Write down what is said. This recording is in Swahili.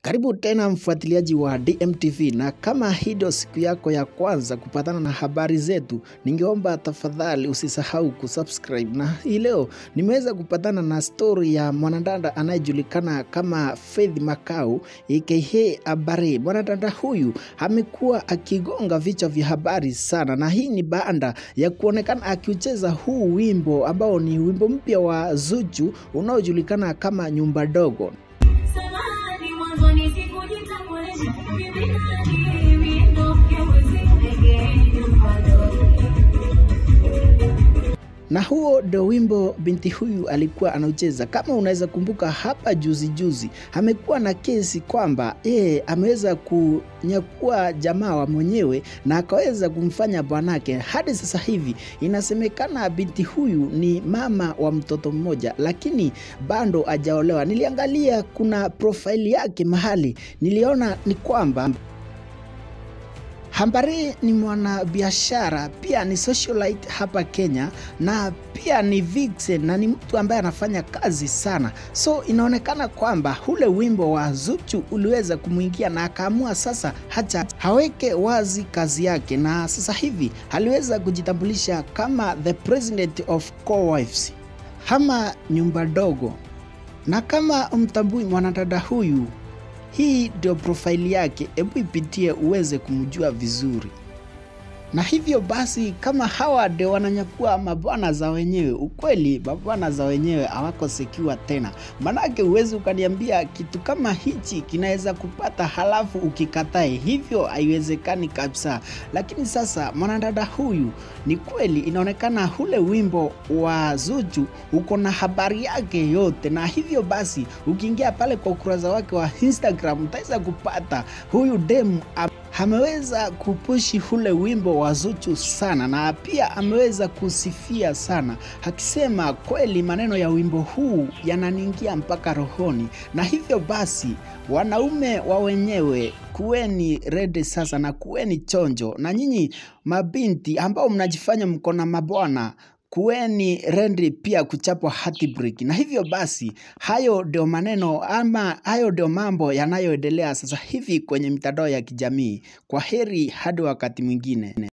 Karibu tena mfuatiliaji wa DMTV, na kama hii ndio siku yako ya kwanza kupatana na habari zetu, ningeomba tafadhali usisahau kusubscribe. Na hii leo nimeweza kupatana na stori ya mwanadada anayejulikana kama Faith Makau aka Abare. Mwanadada huyu amekuwa akigonga vichwa vya habari sana, na hii ni baada ya kuonekana akiucheza huu wimbo ambao ni wimbo mpya wa Zuchu unaojulikana kama Nyumba Dogo. Samahani, mwanzoni sikujitambulisha. Mimi nani? Mimi ndo kiongozi pekee nyumba dogo. na huo ndo wimbo binti huyu alikuwa anaucheza. Kama unaweza kumbuka, hapa juzi juzi amekuwa na kesi kwamba yeye ameweza kunyakua jamaa wa mwenyewe na akaweza kumfanya bwanake. Hadi sasa hivi inasemekana binti huyu ni mama wa mtoto mmoja, lakini bado hajaolewa. Niliangalia kuna profaili yake mahali, niliona ni kwamba Hambari ni mwanabiashara pia ni socialite hapa Kenya na pia ni vixen na ni mtu ambaye anafanya kazi sana, so inaonekana kwamba ule wimbo wa Zuchu uliweza kumwingia na akaamua sasa hacha haweke wazi kazi yake, na sasa hivi aliweza kujitambulisha kama the president of co-wives ama nyumba dogo. Na kama mtambui mwanadada huyu hii ndio profaili yake, hebu ipitie uweze kumjua vizuri. Na hivyo basi, kama hawa ndio wananyakua mabwana za wenyewe, ukweli mabwana za wenyewe hawako sekiwa tena, manake huwezi ukaniambia kitu kama hichi kinaweza kupata halafu ukikatae, hivyo haiwezekani kabisa. Lakini sasa mwanadada huyu ni kweli, inaonekana ule wimbo wa Zuchu uko na habari yake yote, na hivyo basi ukiingia pale kwa ukurasa wake wa Instagram utaweza kupata huyu demu ameweza kupushi ule wimbo wa Zuchu sana, na pia ameweza kusifia sana, akisema kweli maneno ya wimbo huu yananiingia mpaka rohoni. Na hivyo basi, wanaume wa wenyewe kuweni redi sasa na kuweni chonjo, na nyinyi mabinti ambao mnajifanya mko na mabwana kuweni rendi pia kuchapwa heartbreak. Na hivyo basi, hayo ndio maneno ama hayo ndio mambo yanayoendelea sasa hivi kwenye mitandao ya kijamii. Kwa heri hadi wakati mwingine.